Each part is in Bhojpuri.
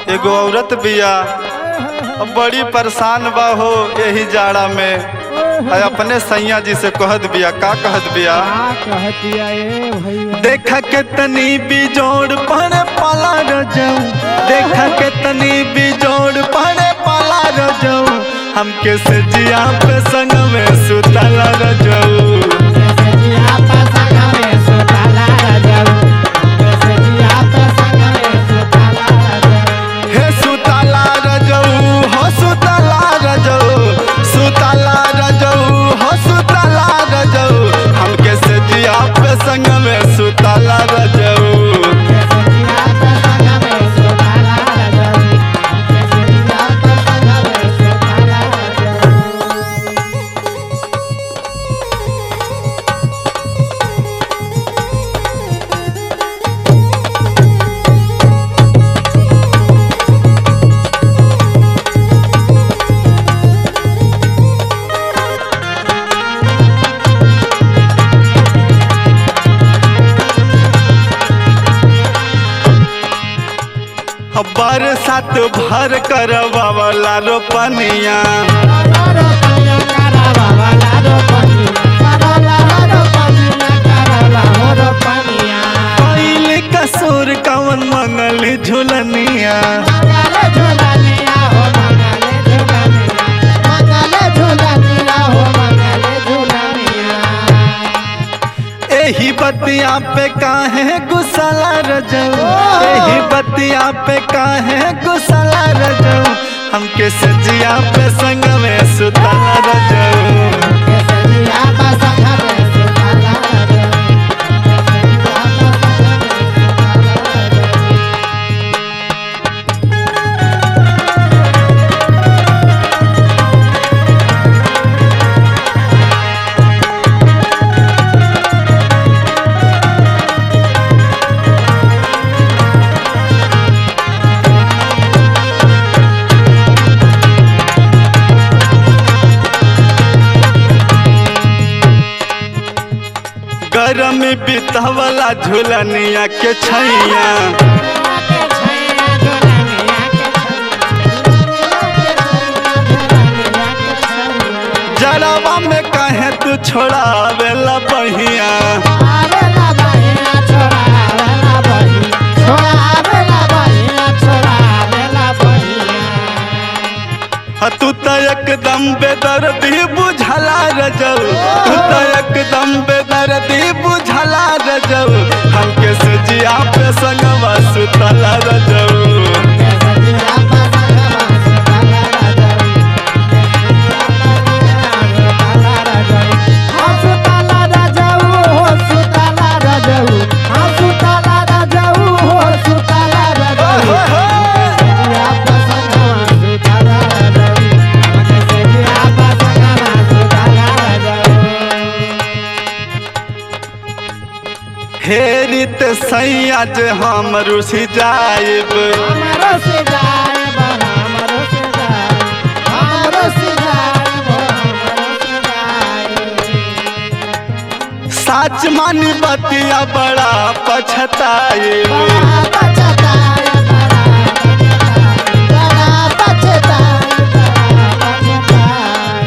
एगो औरत बिया अब बड़ी परेशान बा हो यही जाड़ा में आ अपने सैया जी से कहत बिया का कहत बिया का कहतिया ए भैया देखा के तनी बिजोड़ पड़े पाला रजऊ देखा के तनी बिजोड़ पड़े पाला रजऊ हमके से जिया पे संग में सुतला रजऊ हे सुतला रजऊ हो सुतला रजऊ सुतला रजऊ हो सुतला रजऊ हमके से जिया पे संग में सुतला रजऊ बरसात भर करवावला रोपनिया पहले कसूर कवन मंगल झुलनिया एही बतिया पे काहे गुस्साला रजऊ एही बतिया पे काहे गुस्साला रजऊ हमके सजिया पे संग में सुतला रजऊ गरम बितवला झुलनिया के छैया जड़वा में कहे तू छोड़ावेला बहिया आ तू तो एकदम बेदर्दी बुझला रजऊ तू तो एकदम बेदर्दी बुझला रजऊ हमके सजिया पे संगवा सुतला रजऊ हेरी ते सैया जे हम रुसी जाइब हमरो से जाए बा हमरो से जाए हमरो से जाए बा हमरो से जाए साच मानी बतिया बड़ा पछताइब बड़ा पछताए बड़ा पछताए बड़ा पछताए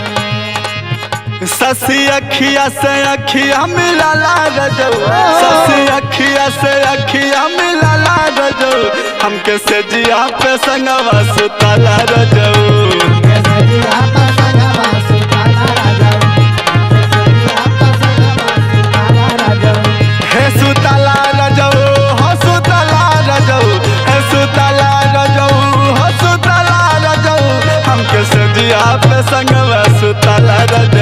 ससी अखिया से अखिया मिलाला रजऊ ससी अखिया से अखिया मिलाला रजऊ हमके से जिया पे संगवा सुतला रजऊ हे सुतला रजऊ हो सुतला रजऊ हे सुतला रजऊ हो सुतला रजऊ हमके से जिया पे संगवा सुतला रजऊ